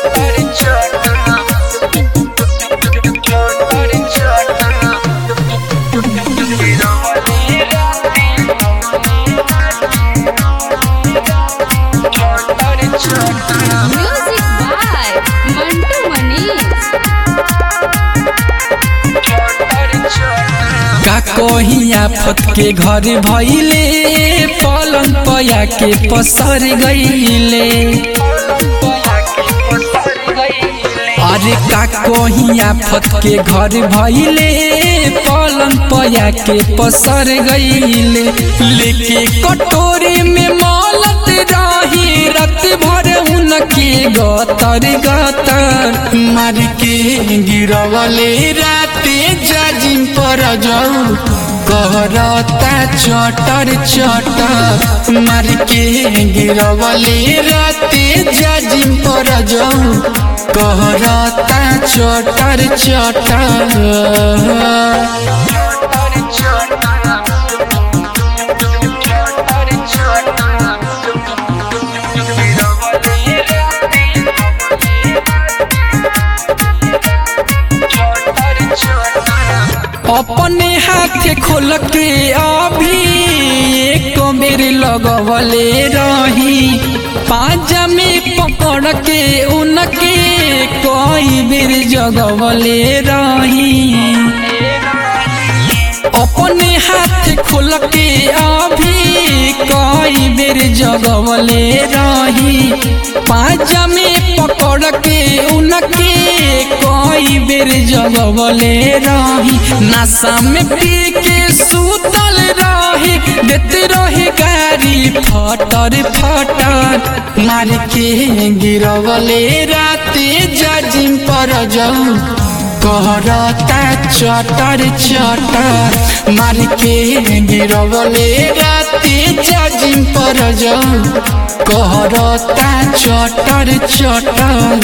Music by Mantu Manish. का कही आफत के घर भइले पलंग पया के पसर गईले अरे का कही आफत के घर भइले पलंग पया के पसर गईले लेके कटोरी में मौलत रही रात भर उनके गतर गतर मार के गिरवले राते जाजिम पर जाऊ कहरता चटर चटर मार के गिरवले राते जाजिम पर जाऊ कहरता चटर चटर अपने हाथ खोल के अभी एक बेर लगवले रही पाजा में पकड़ के उनके कई बेर जगवले रही अपने हाथ खोल के अभी कई बेर जगवले रही पाजा में पकड़ के उनके कई बेर जगवले रही नशा में पी के सुतल रही देते रहे गाड़ी फटर फटर मार के गिरवले राते जजिम पर जाऊ कहरता चटर चटर मार के गिरवले राते जजिम पर जाऊ कहरता चटर चटर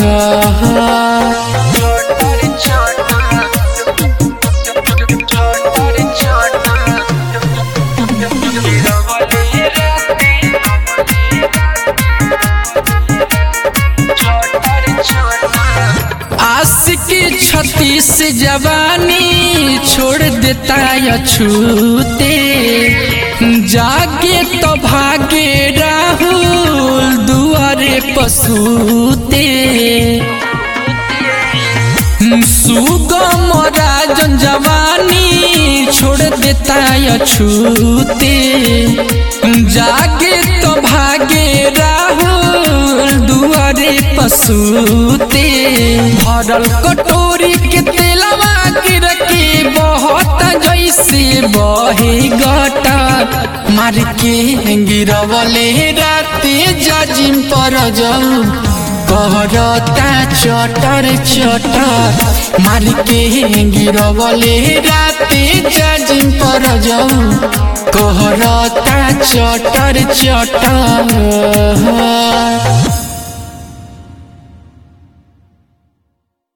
आशिकी छत्तीस जवानी छोड़ देता या छूते जागे तो भागे राहुल दुआरे पसूते सुगम राजन जवानी छोड़ देता या छूते जागे तो भागे राहुल दुआरे पसूते भरल कटोरी के तेलवा गिर के बहुत जैसे बहे गटर मार के गिरवले राते जजिम पर जाऊ कहरता चटर चटर मार के गिरवले राते जजिम पर जाऊ कहरता चटर चटर